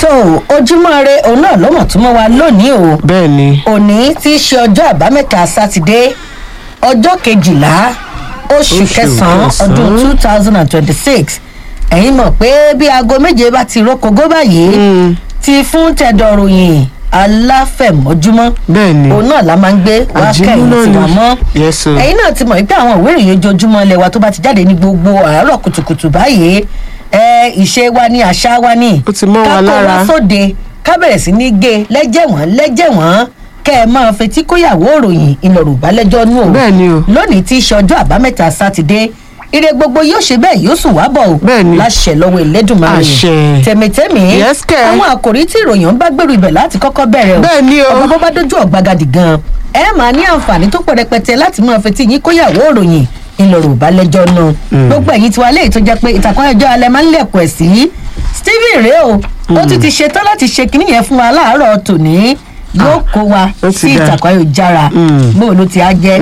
tó ojúmọ́ re òun náà ló mọ̀ tún mọ́ wa lónìí o bẹ́ẹ̀ ni òní tí í ṣe ọjọ́ àbámẹ́ta sátidé ọjọ́ kejìlá oṣù Oṣù kẹsàn-án kẹsàn-án. ọdún two thousand and twenty-six ẹ̀yin mọ̀ pé bí aago méje bá ti rókogó báyìí ti fún tẹ̀dọ̀ròyìn aláfẹ̀mọ́júmọ́ bẹ́ẹ̀ ni òun náà la máa ń gbé wá Àjímú kẹ́yìn náà tí ni. wà mọ́ Yes, sir. ẹ̀yin náà ti mọ̀ wípé àwọn ìwé ìròyìn ojoojúmọ́ ilẹ̀ wa tó bá ti jáde ní gbogbo àárọ̀ kùtùkùtù báyìí ẹ ìṣe wa ní àṣà wa ní Ó ti mọ́ wa ká kó lára. wá sóde ká bẹ̀rẹ̀ sí ní gé lẹ́jẹ̀wọ̀n lẹ́jẹ̀wọ̀n kẹ́ ẹ máa fetí kóyàwó òròyìn ìlọ̀rùbá lẹ́jọ́ nú o Bẹ́ẹ̀ ni o. lónìí tí í ṣe ọjọ́ àbámẹ́ta sátidé ire gbogbo yóò ṣe bẹ́ẹ̀ yóò sùn wá bọ̀ o Bẹ́ẹ̀ ni. láṣẹ lọ́wọ́ ìlédùnmáà Àṣẹ. tẹ̀mítẹ́mì Yes, kẹ́. àwọn àkòrí tí ìròyìn ń bá gbèrú ibẹ̀ láti kọ́kọ́ bẹ̀rẹ̀ o Bẹ́ẹ̀ ni o. ọmọ bó bá dójú ọ̀gbagadì gan ẹ máa ní àǹfààní tó pọ̀ rẹpẹtẹ láti máa fetí yín kóyàwó òròyìn ńlọrọ̀ ìbálẹ́jọ́ náà gbogbo ẹ̀yin tiwa léyìí tó jẹ́ pé ìtàkùn ẹjọ́ alẹ́ máa ń lẹ̀kọ̀ ẹ̀ sí stephen rèé o ó tún ti ṣetán láti ṣe kinní yẹn fún wa láàárọ̀ tòní yóò kó wa ó ti sí dá. ìtàkùn ayélujára bó ló ti á jẹ́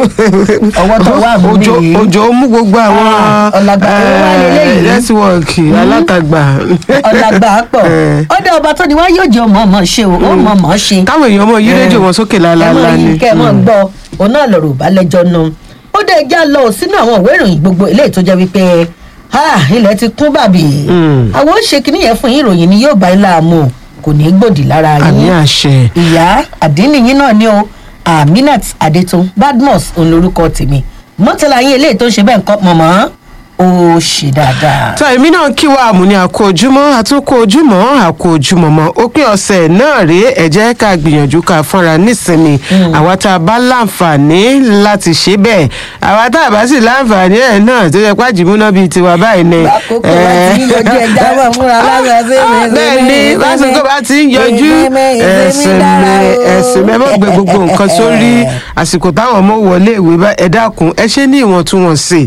ọwọ́ tó wà mú òjò nìyí. òjò mú gbogbo àwọn Ah, ọ̀làgbà tó wà lélẹ́yìí. nẹ́tíwọ̀kì alátagbà ọ̀làgbà pọ̀ Eh. ọ̀dọ̀ ọba tó ni wá yóò jẹ́ ọmọ ọmọ ṣe o ó mọ̀ ọmọ ṣe káwọn èèyàn mọ yí rédíò wọn sókè ẹ lálálá mọ ni yìí kẹ ẹ mọ gbọ́ òun náà lọ̀rọ̀ ìbálẹ́jọ́ nu ó dé já lọ sínú àwọn ìwé ìròyìn gbogbo eléyìí tó jẹ́ wípé ha ilẹ̀ ti kún bàbí Mm. àwọn ó ṣe kínní yẹn fún yín ìròyìn ni yóò bá yín láàmú kò ní í gbòdì lára àmì yín àṣẹ ìyá àdínníyín náà ni o aminat adetun badmus òun lorúkọ tèmi mọ́tàlá yín eléyìí tó ń ṣe bẹ́ẹ̀ nǹkan mọ̀mọ́ ó ṣe dáadáa. tá èmi náà kí wa àmú ní àkó ojúmọ́ àtúnkó ojúmọ́ àkó ojúmọ́ mọ́ òpin ọ̀sẹ̀ náà rèé ẹ jẹ́ ká gbìyànjú ká fúnra nísinmi àwa tá a bá láǹfààní láti ṣe bẹ́ẹ̀ àwa tá a bá sì láǹfààní ẹ̀ náà tó yẹ pá jìmúná bíi tiwa báyìí ni. Bákòókò bá ti ń yọjú ẹja wà fúnra lára sí mi, sí mi, bẹ́ẹ̀ ni sí mi. básìkò bá ti ń yọjú Ìsinmi, ìsinmi ẹ̀sìn dára mi o. ẹ̀sìn mi ẹ má gbé gbogbo nǹkan sórí àsìkò táwọn ọmọ wọlé ìwé bá ẹ dákun ẹ ṣe ní ìwọ̀ntúnwọ̀nsì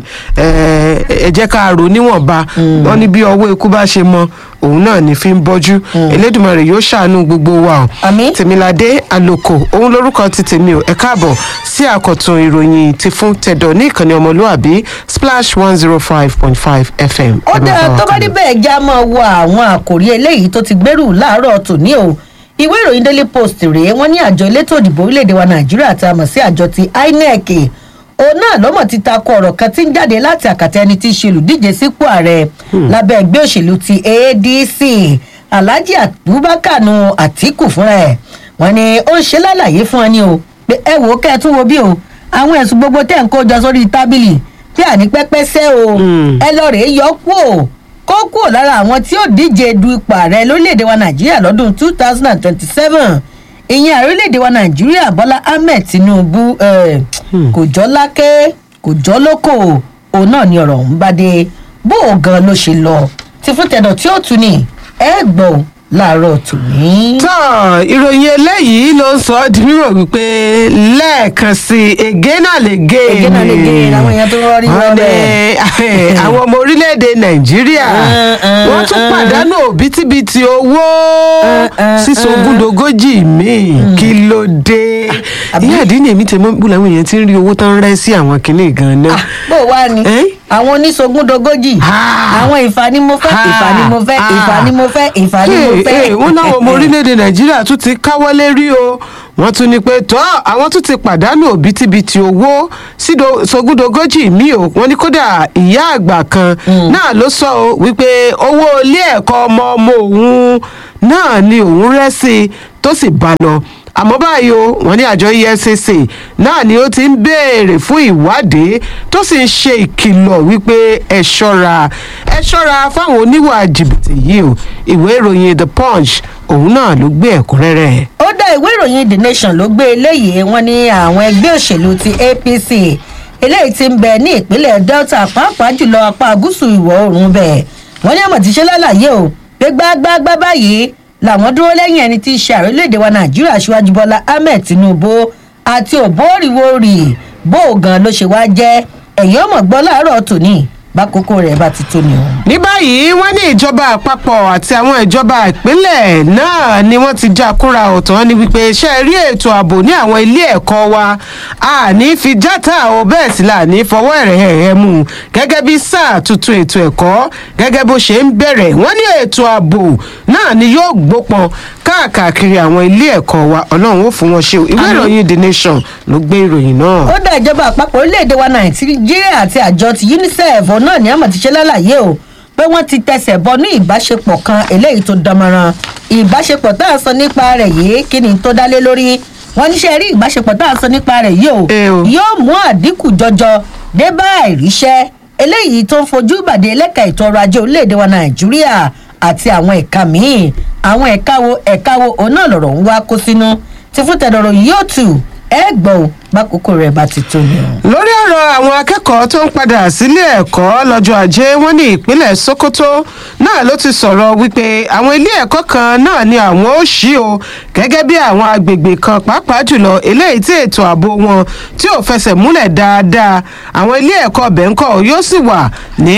ẹ ẹ jẹ́ ká rò níwọ̀nba wọ́n ní bí ọwọ́ ikú bá ṣe mọ òun náà ní fi ń bọ́jú elédùnmarè yóò ṣàánú gbogbo wa o Àmín. tèmiládé àlòkò òun lórúkọ ti tèmi o ẹ káàbọ̀ sí àkọ̀tun ìròyìn ti fún tẹ̀dọ̀ ní ìkànnì ọmọlúàbí splash one zero five point five fm. ó Ẹ máa dáa bá wa tó bá kálọ. níbẹ̀ já máa wo àwọn àkòrí eléyìí tó ti gbèrú láàárọ̀ tòní o ìwé ìròyìn daily post rèé wọ́n ní àjọ elétò òdìbò orílẹ̀-èdè wa nàìjíríà tá a mọ̀ sí àjọ ti inec òun náà lọ́mọ̀ ti takò ọ̀rọ̀ kan tí ń jáde láti àkàtà ẹni tí í ṣe olùdíje sípò ààrẹ lábẹ́ ẹgbẹ́ òṣèlú ti adc alhaji abubakar nu atiku fúnra ẹ̀ wọ́n ní ó ń ṣe lálàyé fún ẹni o pé ẹ wò ó kẹ́ ẹ tún wo bí o àwọn ẹ̀sùn gbogbo tẹ̀ ń kó jọ sórí tábìlì bí àní pẹ́pẹ́sẹ́ o Mm. ẹ lọ rèé yọ kúò kó kúò lára àwọn tí ó díje du ipò ààrẹ lórílẹ̀‐èdè wa nàìjíríà lọ́dún two thousand and twenty-seven ìyẹn ààrẹ orílẹ̀‐èdè wa nàìjíríà bọ́lá ahmed tinubu eh, kò jọ́ lákè kò jọ́ lóko òun náà ni ọ̀rọ̀ ọ̀hún bá dé bó o gan ló ṣe lọ ti fún tẹ̀dọ̀ tí ó tù ní ẹ gbọ́ láàárọ̀ tòní. tán ìròyìn eléyìí ló ń sọ ọ́ di mímọ̀ wípé lẹ́ẹ̀kan sí i again and again Again and again, àwọn èèyàn tó rọrí Wọ́n ní, rọrẹ̀. àwọn ọmọ orílẹ̀-èdè nàìjíríà Uh, uh, wọ́n tún uh. pàdánù òbítíbitì owó uh, sísogúndogójì míì kí ló dé àbí- ìyá àdínní èmi tẹ̀mọ́ bú làwọn èèyàn ti ń rí owó tán rẹ́ sí àwọn kinní gan náà Ah, bó o wá ni Eh? àwọn oníṣogúndogójì Ah. àwọn ìfà ni mo fẹ́ ìfà ni mo fẹ́ ìfà ni mo fẹ́ ìfà ni mo Hey, fẹ́. hey, wọ́n láwọn ọmọ orílẹ̀-èdè nàìjíríà tún ti káwọ́lé rí o wọ́n tún ní pé tọ́ àwọn tún ti pàdánù òbítíbitì owó sído sogúndogójì mi ò wọ́n ní kódà ìyá àgbà kan náà ló sọ o wípé owó ilé ẹ̀kọ́ ọmọ ọmọ òun náà ni òun rẹ́ sí i tó sì bá lọ àmọ́ báyìí o wọ́n ní àjọ efcc náà ni ó ti ń béèrè fún ìwádìí tó sì ń ṣe ìkìlọ̀ wípé ẹ ṣọ́ra ẹ ṣọ́ra fáwọn oníwà jìbìtì yìí o ìwé ìròyìn the punch òun náà ló gbé ẹ̀kúnrẹ́rẹ́. ó dá ìwé ìròyìn the nation ló gbé eléyìí wọn ní àwọn ẹgbẹ́ òṣèlú ti apc eléyìí ti ń bẹ ní ìpínlẹ̀ delta pàápàá jùlọ apá gúúsù ìwọ̀ oòrùn bẹ̀ wọ́n ní àmọ̀ tí ṣe lálàyé o pé gbágbágbá báyìí làwọn dúró lẹ́yìn ẹni tí í ṣe ààrẹ orílẹ̀-èdè wa nàìjíríà aṣíwájú bọ́lá ahmed tinubu àti òbóòrìwòrì bó o gan ló ṣe wá jẹ́ ẹ̀yìn ọmọ gbọ́ láàárọ̀ tòní bákòókò rẹ̀ bá ti tó ni o. ní báyìí wọ́n ní ìjọba àpapọ̀ àti àwọn ìjọba ìpínlẹ̀ náà ni wọ́n ti já kúra ọ̀tọ̀ ní wípé ṣe rí ètò ààbò ní àwọn ilé ẹ̀kọ́ wa a ní fi játa o bẹ́ẹ̀ sì là ní fọwọ́ ẹ̀rẹ̀ ẹ̀ mú un gẹ́gẹ́ bí sáà tuntun ètò ẹ̀kọ́ gẹ́gẹ́ bó ṣe ń bẹ̀rẹ̀ wọ́n ní ètò ààbò náà ni yóò gbópọn káàkiri àwọn ilé ẹ̀kọ́ wa ọlọ́run ó fún wọn ṣe o ìwé Àmín. ìròyìn the nation ló gbé ìròyìn náà. ó dá ìjọba àpapọ̀ orílẹ̀-èdè wa nàìjíríà àti àjọ ti unicef òun náà ní àmọ̀ ti ṣe lálàyé o pé wọ́n ti tẹsẹ̀ bọ ní ìbáṣepọ̀ kan eléyìí tó dánmọ́ran ìbáṣepọ̀ tá a sọ nípa rẹ̀ yìí kí ni tó dálé lórí wọ́n ní ṣe rí ìbáṣepọ̀ tá a sọ nípa rẹ̀ yìí o Eh o. yóò mú àdínkù jọjọ dé bá àìríṣẹ́ eléyìí tó ń fojú ìbàdí ẹlẹ́ka ètò ọrọ̀ ajé orílẹ̀-èdè wa nàìjíríà àti àwọn ẹ̀ka míì àwọn ẹ̀ka wo ẹ̀ka wo òun náà lọ̀rọ̀ ń wá kó sínú ti fún tẹ̀dọ̀rọ̀ yóò tù ẹ́ gbọ́ ò bákòókò rẹ̀ bá ti tó ni o. lórí ọ̀rọ̀ àwọn akẹ́kọ̀ọ́ tó ń padà sílé ẹ̀kọ́ lọ́jọ́ ajé wọ́n ní ìpínlẹ̀ sokoto náà ló ti sọ̀rọ̀ wípé àwọn ilé ẹ̀kọ́ kan náà ni àwọn ó ṣí o gẹ́gẹ́ bí àwọn agbègbè kan pàápàá jùlọ eléyìí tí ètò ààbò wọn tí ò fẹsẹ̀ múlẹ̀ dáadáa àwọn ilé ẹ̀kọ́ bẹ̀ńkọ́ yóò sì wà ní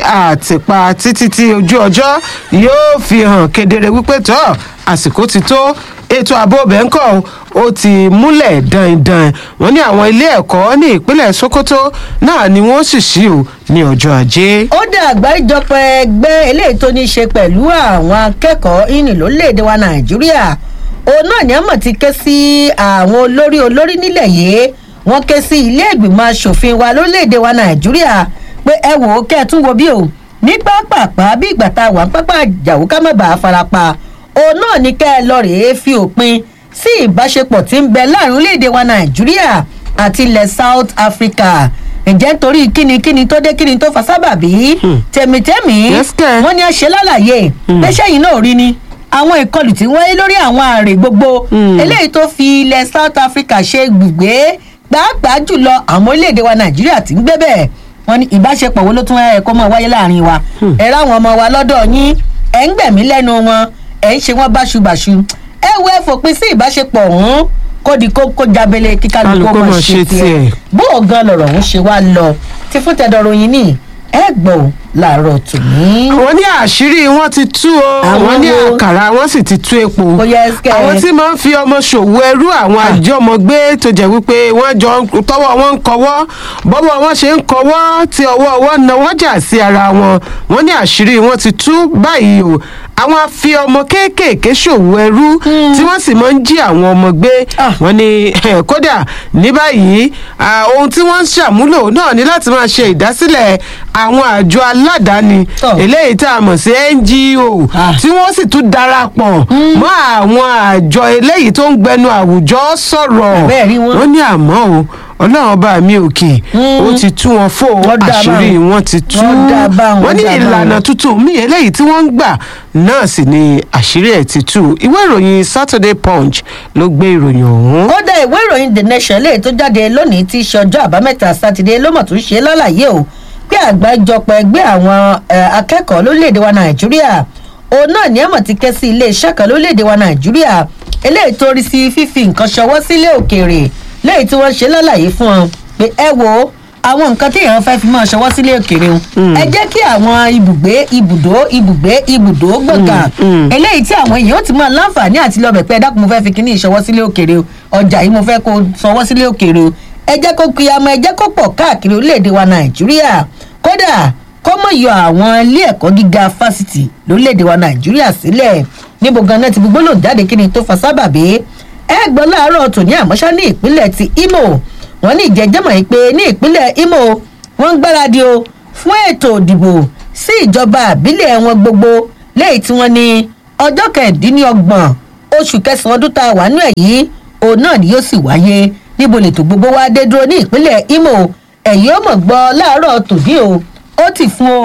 àtìpa títí tí ojú ọjọ́ yóò fi hàn kedere wípé tọ́ àsìkò ti tó ètò ààbò bẹ́ńkọ̀ ó ti múlẹ̀ dandan wọ́n ní àwọn ilé ẹ̀kọ́ ní ìpínlẹ̀ sokoto náà ni wọ́n sì ṣí o ní ọjọ́ ajé. ó dá àgbáríjọpọ̀ ẹgbẹ́ eléyìí tó ní í ṣe pẹ̀lú àwọn akẹ́kọ̀ọ́ ìní lórílẹ̀‐èdè wa nàìjíríà òun náà ni àmọ̀ ti ké sí àwọn olórí olórí nílẹ̀ yìí wọ́n ké sí ilé ìgbìmọ̀ asòfin wa lórílẹ̀‐èdè wa nàìjíríà pé ẹ wò ó kẹ́ ẹ tún wo bí o ní pápápá bí ìgbà tá a wà ń pápá àjàwó ká má bàa farapa òun náà ni kẹ́ ẹ lọ rèé fi òpin sí ìbáṣepọ̀ tí ń bẹ láàrin orílẹ̀‐èdè wa nàìjíríà àti ilẹ̀ south africa ǹjẹ́ nítorí kíni kíni tó dé kíni tó fa sábàbí tẹ̀mítẹ́mí Yes, kẹ́. wọ́n ní a ṣe lálàyé pé sẹ́yìn náà rí ni àwọn ìkọlù tí wọ́n yé lórí àwọn ààrẹ gbogbo Hmm. eléyìí tó fi ilẹ̀ south africa ṣe gbùgbé pàápàá jùlọ àwọn orílẹ̀-èdè wa nàìjíríà tí ń gbé bẹ́ẹ̀ wọ́n ní ìbáṣepọ̀ wo ló tún ẹ̀ kó mọ̀ wáyé láàrin wa ẹ̀ ráwọn ọmọ wa lọ́dọ̀ yín ẹ̀ ń gbẹ̀mí lẹ́nu wọn ẹ̀ ń ṣe wọ́n báṣubàṣu ẹ wo ẹ fòpin sí ìbáṣepọ̀ ọ̀hún kó di kó kó jábele kíkálukú Kálukú mọ̀ mọ̀ ṣe ṣe tiẹ̀ tiẹ̀. bó o gan lọ̀rọ̀ ọ̀hún ṣe wá lọ ti fún tẹ̀dọ̀rọ̀ yín ní ẹ gbọ́ ò láàárọ̀ tòní. wọ́n ní àṣírí wọn ti tú o Àwọn wọ́n ní wo? àkàrà wọn sì ti tú epo Ó yẹ ẹsikẹ́. àwọn tí máa ń fi ọmọ ṣòwò ẹrú àwọn àjọmọgbé tó jẹ́ wípé wọ́n jọ ń- tọwọ́ wọn ń kọwọ́ bọ́wọ́ wọn ṣe ń kọwọ́ tí ọwọ́ wọn náwó jà sí ara wọn wọ́n ní àṣírí wọn ti tú báyìí o àwọn afi ọmọ kéékèèké ṣòwò ẹrú tí wọ́n sì máa ń jí àwọn ọmọ gbé Ah. wọ́n ní eh, kódà ní báyìí ah, ohun tí wọ́n ń ṣàmúlò náà ní láti máa ṣe ìdásílẹ̀ àwọn àjọ aládàáni Oh. eléyìí tá a mọ̀ sí ngo Ah. tí wọ́n sì tún darapọ̀ mọ́ àwọn àjọ eléyìí tó ń gbẹnu àwùjọ sọ̀rọ̀ Bẹ́ẹ̀ rí wọn. wọ́n ní àmọ́ o ọlọ́run ọba mi òkè ó ti tú wọn fò Wọ́n dá àṣírí báwọn. wọn ti tú Wọ́n dá báwọn, wọ́n ní wọ́n dá ìlànà báwọn. tuntun míì eléyìí tí wọ́n ń gbà náà sì ni àṣírí ẹ̀ ti tú ìwé ìròyìn saturday punch ló gbé ìròyìn ọ̀hún. ó dá ìwé ìròyìn the nation lè tó jáde lónìí tí í ṣe ọjọ́ àbámẹ́ta sátidé ló mọ̀ tó ṣe lálàyé o pé àgbájọpọ̀ ẹgbẹ́ àwọn eh, akẹ́kọ̀ọ́ lórílẹ̀‐èdè wa nàìjíríà òun náà ní àmọ̀ ti ké sí iléeṣẹ́ kan lórílẹ̀‐èdè wa nàìjíríà eléyìí tó rí sí fífi nǹkan ṣọwọ́ sílé òkèèrè léyìí tí wọ́n ṣe lálàyé fún wọn pé ẹ wo àwọn nǹkan tí èèyàn fẹ́ fi máa ṣọwọ́ sílé òkèèrè o ẹ jẹ́ kí àwọn ibùgbé ibùdó ibùgbé ibùdó gbọ̀ngàn mm. eléyìí tí àwọn èèyàn ó ti máa láǹfààní àti lọ bẹ̀ pé ẹ dákun mo fẹ́ fi kíní ìṣọwọ́ sílé òkèèrè o ọjà yìí mo fẹ́ kó sanwó sílé òkèèrè o ẹ jẹ́ kó kiyamọ ẹ jẹ́ kó pọ̀ káàkiri orílẹ̀-èdè wa nàìjíríà kódà kó mọ̀ yọ àwọn ilé ẹ̀kọ́ gíga fásitì lórílẹ̀-èdè wa nàìjíríà sílẹ̀ níbo ganan ti gbogbo lòun jáde kí ni tó fa sábàbí ẹ gbọ́ láàárọ̀ tòní àmọ́ṣá ní ìpínlẹ̀ ti imo wọ́n ní ìjẹ́jẹ́mọ̀ yìí pé ní ìpínlẹ̀ imo wọ́n ń gbáradì o fún ètò ìdìbò sí ìjọba àbílẹ̀ wọn gbogbo lẹ́yìn tí wọ́n ní ọjọ́ kẹẹ̀ẹ́dínlọ́gbọ̀n oṣù kẹsàn-án ọdún tá a wà nínú ẹ̀ yìí òun náà ni yóò sì wáyé níbo lètò gbogbo wa dé dúró ní ìpínlẹ̀ imo ẹ̀yìn ó mọ̀ gbọ́ láàárọ̀ tòní o ó ti fún o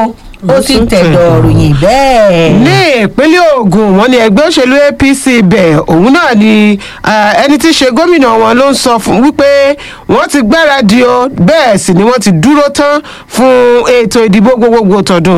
ó sì tẹ̀dọ̀ ròyìn bẹ́ẹ̀. ní ìpínlẹ̀ ogun wọn ní ẹgbẹ́ òṣèlú apc bẹ̀ òun náà ni ah, ẹni tí í ṣe gómìnà wọn ló ń sọ fún wípé wọ́n ti gbáradì o bẹ́ẹ̀ sì ni wọ́n ti dúró tán fún ètò ìdìbò gbogbogbò tọdún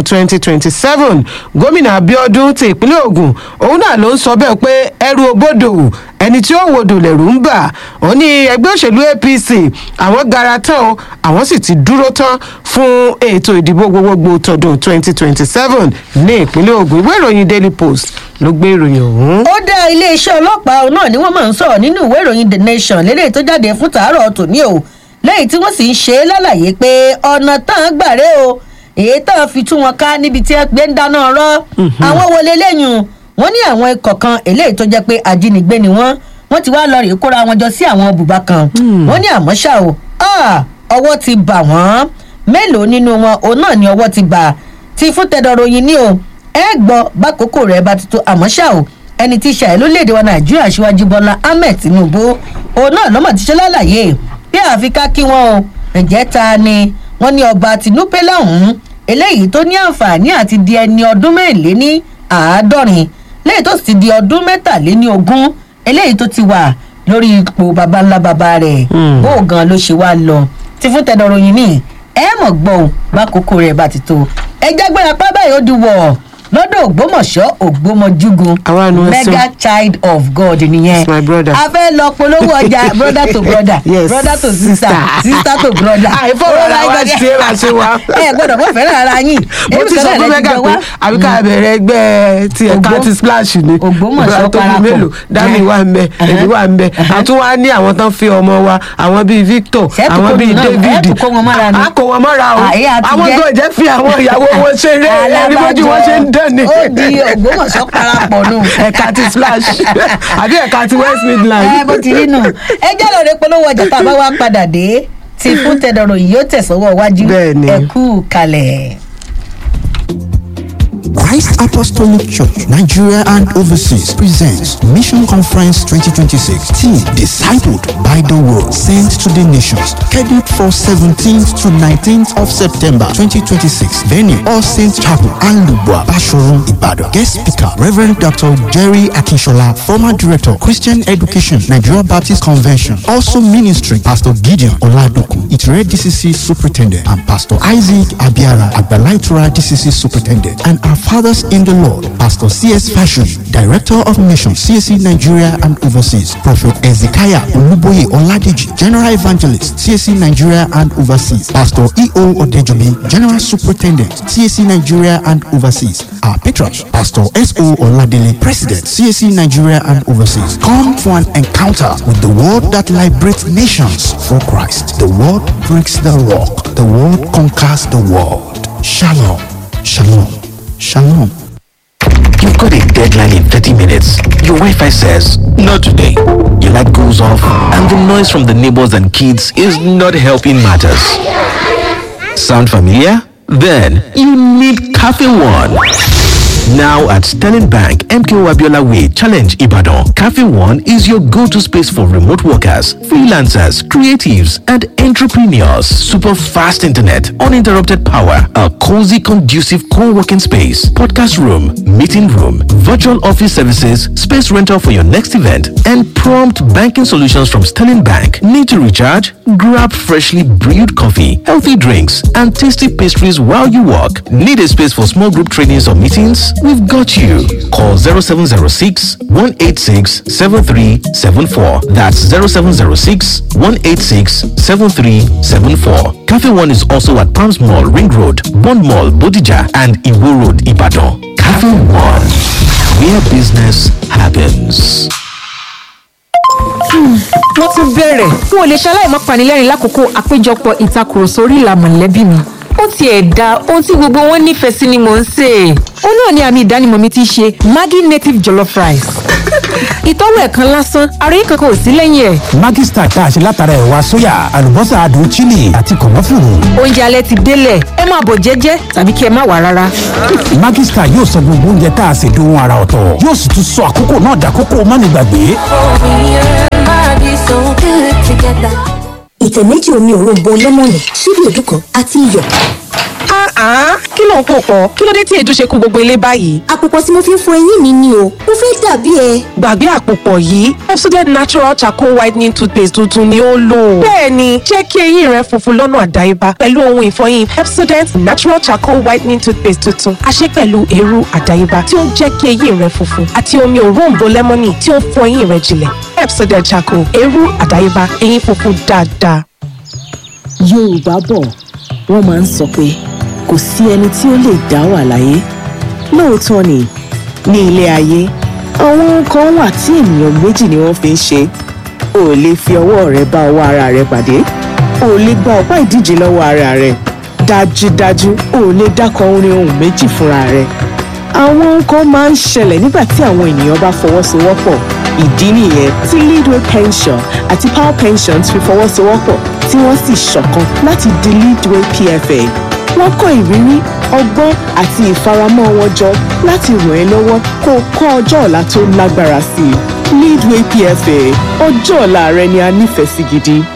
2027 gómìnà abiodun ti ìpínlẹ̀ ogun òun náà ló ń sọ bẹ́ẹ̀ pé ẹrù òbodò ẹni tí ó wodò lẹ̀rù ń bà ó ní ẹgbẹ́ òṣèlú apc àwọn gara tán o àwọn sì ti dúró tán fún ètò ìdìbò gbogbogbò tọdún 2027 ní ìpínlẹ̀ ogun ìwé ìròyìn daily post ló gbé ìròyìn ọ̀hún. ó dá iléeṣẹ́ ọlọ́pàá òun náà ni wọ́n máa ń sọ̀rọ̀ nínú ìwé ìròyìn the nation lélẹ́yìí tó jáde fún tàárọ̀ tòní o lẹ́yìn tí wọ́n sì ń ṣe é lálàyé pé ọ̀nà tán gbàrẹ́ o èyí tán fi tú wọn ká níbi tí wọ́n gbé ń dáná rọ́ àwọn wọlé lẹ́yìn wọ́n ní àwọn ikọ̀ kan eléyìí tó jẹ́ pé ajínigbé ni wọ́n wọ́n ti wá lọ rèé kóra wọn jọ sí àwọn bùbá kan wọ́n ní àmọ́ ṣá o ah, ọwọ́ ti bà wọ́n mélòó nínú wọn òun náà ni ọwọ́ ti bà ti fún tẹ̀dọ̀ròyìn ní o ẹ gbọ́ bákòókò rẹ̀ bá ti tó àmọ́ ṣá o ẹni tí ṣàì lórílẹ̀‐èdè wa nàìjíríà ṣíwájú bọ́lá ahmed tinubu òun náà lọ́mọ ti ṣe lálàyé bí àfi ká kí wọn o ǹjẹ́ ta ni wọ́n ní ọba tinúpé lọ́hùn-ún eléyìí tó ní àǹfààní àti di ẹni ọdún mẹ́rìnlé ní àádọ́rin lẹ́yìn tó sì ti di ọdún mẹ́tàléní ogún eléyìí tó ti wà lórí ipò baba ńlá baba rẹ̀ bó o gan ló ṣe wá lọ ti fún tẹ̀dọ̀ròyìn ní ẹ mọ̀ gbọ́ ò bákòókò rẹ̀ bá ti tó ẹ jágbéra pa báyìí ó di wọ̀ lọ́dọ̀ ògbómọ̀ṣọ́ ògbómọjúgun Àwa nu ẹsẹ̀. mega child of god nìyẹn It's my brother. a fẹ́ lọ polówó ọjà brother to brother Yes, brother to sister sister. sister to brother. àìfọwọ́ Oh ara my wa God. ṣe é bá ṣe wá. ẹ gbọ́dọ̀ mọ̀ fẹ́ràn ara yín mo Èmi ti kan sọ náà fún lẹ mẹ́gà jọ pé wá. àbí ká bẹ̀rẹ̀ ẹgbẹ́ ti ẹ̀ka Ògbó- ti splash ni Ògbómọ̀ṣọ́ Ìgbà tó bí parapọ̀. mélòó dami Yeah. wà ń bẹ èmi wà ń bẹ àtún wá ní àwọn tán fi ọmọ wa àwọn bíi victor Ṣé ẹ tún àwọn kó bíi náà- ẹ david tún kó wọn mọ́ra ni? a kó wọn mọ́ra o Àyè àti àwọn jẹ́. tó jẹ́ fi àwọn ìyàwó wọn ṣeré ẹni bójú wọn ṣe ń dán ni. ó di ògbómọ̀ṣọ́ parapọ̀ nù. ẹ̀ka ti splash àbí ẹ̀ka ti west midland. ẹ bó ti rí nù ẹ jẹ́ lọ́ọ́ rẹ polówó ọjà tá a bá wá padà dé tí fún tẹ̀dọ̀rọ̀ yìí yóò tẹ̀sọ́wọ́ wájú Bẹ́ẹ̀ni. ẹ kú kalẹ̀. Christ Apostolic Church, Nigeria and Overseas presents Mission Conference 2026. Team Discipled by the Word, sent to the nations. Scheduled for 17th to 19th of September 2026. Venue, All Saints Chapel, Alubwa, Bashorum, Ibadan. Guest speaker, Reverend Dr. Jerry Akinshola, former director, Christian Education, Nigeria Baptist Convention. Also ministering, Pastor Gideon Oladoku, Itire DCC Superintendent, and Pastor Isaac Abiara, Agbalaitra DCC Superintendent, and our fathers in the Lord, Pastor C.S. Fashion, Director of Mission, CSC Nigeria and Overseas, Prophet Ezekiah Oluboye Oladeji, General Evangelist, CSC Nigeria and Overseas, Pastor E.O. Odejomi, General Superintendent, CSC Nigeria and Overseas, our patrons, Pastor S.O. Oladele, President, CSC Nigeria and Overseas. Come for an encounter with the word that liberates nations for Christ. The word breaks the rock. The word conquers the world. Shalom. Shalom. Shalom. You've got a deadline in 30 minutes. Your Wi Fi says, Not today. Your light goes off, and the noise from the neighbors and kids is not helping matters. Sound familiar? Then you need Cafe One. Now at Sterling Bank, MKO Abiola Way, Challenge Ibadan, Cafe One is your go-to space for remote workers, freelancers, creatives, and entrepreneurs. Super fast internet, uninterrupted power, a cozy, conducive co-working space, podcast room, meeting room, virtual office services, space rental for your next event, and prompt banking solutions from Sterling Bank. Need to recharge? Grab freshly brewed coffee, healthy drinks, and tasty pastries while you work. Need a space for small group trainings or meetings? We've got you. Call 0706 186 7374. That's 0706 186 7374. Cafe One is also at Palms Mall, Ring Road, Bond Mall, Bodija, and Iwo Road, Ibadan. Cafe One, where business happens. wọ́n tún bẹ̀rẹ̀ n ò lè ṣaláì má panilẹ́rìn lákòókò àpéjọpọ̀ ìtakùrọ̀sọ orí ìlà mọ̀lẹ́bí mi ó tiẹ̀ da ohun tí gbogbo wọn nífẹ̀ẹ́ sí ni mò ń sè é ó náà ni àmì ìdánimọ̀ mi ti ṣe maggi native jollof rice ìtọ́wò ẹ̀ kan lásán àròyé kankan ò sí lẹ́yìn ẹ̀ Maggi Star tá a ṣe látara ẹ̀wà sóyà àlùbọ́sà adùn chili àti kànáfùrù. oúnjẹ alẹ́ ti délẹ̀ ẹ máa bọ̀ jẹ́jẹ́ tàbí kí ẹ má wà rárá Maggi Star yóò sọ gbogbo oúnjẹ tá a ṣe dohun ara ọ̀tọ̀ yóò sì tún sọ àkókò náà dàkókò mánigbàgbé. ìtẹ̀ méjì omi òróǹbó lẹ́mọ̀nì ṣíbí èédú kan àti iyọ̀. Ah, kí ló ń pò pọ̀? Kí ló dé tí èdè ṣe kú gbogbo ilé báyìí? àpòpọ̀ tí mo fi ń fọ eyín mi ni o mo fẹ́ dàbí ẹ. Gbàgbé àpòpọ̀ yìí, Pepsodent Natural Charcoal Whitening Toothpaste tuntun ni ó lò. Bẹ́ẹ̀ni, jẹ́ kí eyín rẹ funfun lọ́nà àdáyébá pẹ̀lú ohun ìfọyín Pepsodent Natural Charcoal Whitening Toothpaste tuntun. A ṣe pẹ̀lú eérú àdáyébá tí ó ń jẹ́ kí eyín rẹ funfun àti omi òróǹbó lẹ́mọ́nì tí ó ń fọ eyín rẹ jinlẹ̀. Pepsodent Charcoal, eérú àdáyébá, eyín funfun dáadáa. yorùbá bọ̀ wọ́n máa ń sọ pé kò sí ẹni tí ó lè dá wà láyé lóòótọ́ ni ní ilé ayé àwọn ohun kan wà tí ènìyàn méjì ni wọ́n fi ń ṣe o ò lè fi ọwọ́ rẹ bá ọwọ́ ara rẹ pàdé o ò lè gba ọ̀pá ìdíje lọ́wọ́ ara rẹ dájúdájú o ò lè dákọ orin ohun méjì fúnra rẹ àwọn ohun kan máa ń ṣẹlẹ̀ nígbà tí àwọn ènìyàn bá fọwọ́sowọ́pọ̀ ìdí nìyẹn tí leadway pension àti power pensions fi fọwọ́sowọ́pọ̀ tí wọ́n sì ṣọ̀kan láti di leadway pfa wọ́n kó ìrírí ọgbọ́n àti ìfaramọ́ wọn jọ láti ràn ẹ́ lọ́wọ́ kó o kọ́ ọjọ́ ọ̀la tó lágbára sí i leadway pfa ọjọ́ ọ̀la rẹ ni a nífẹ̀ẹ́ sí gidi.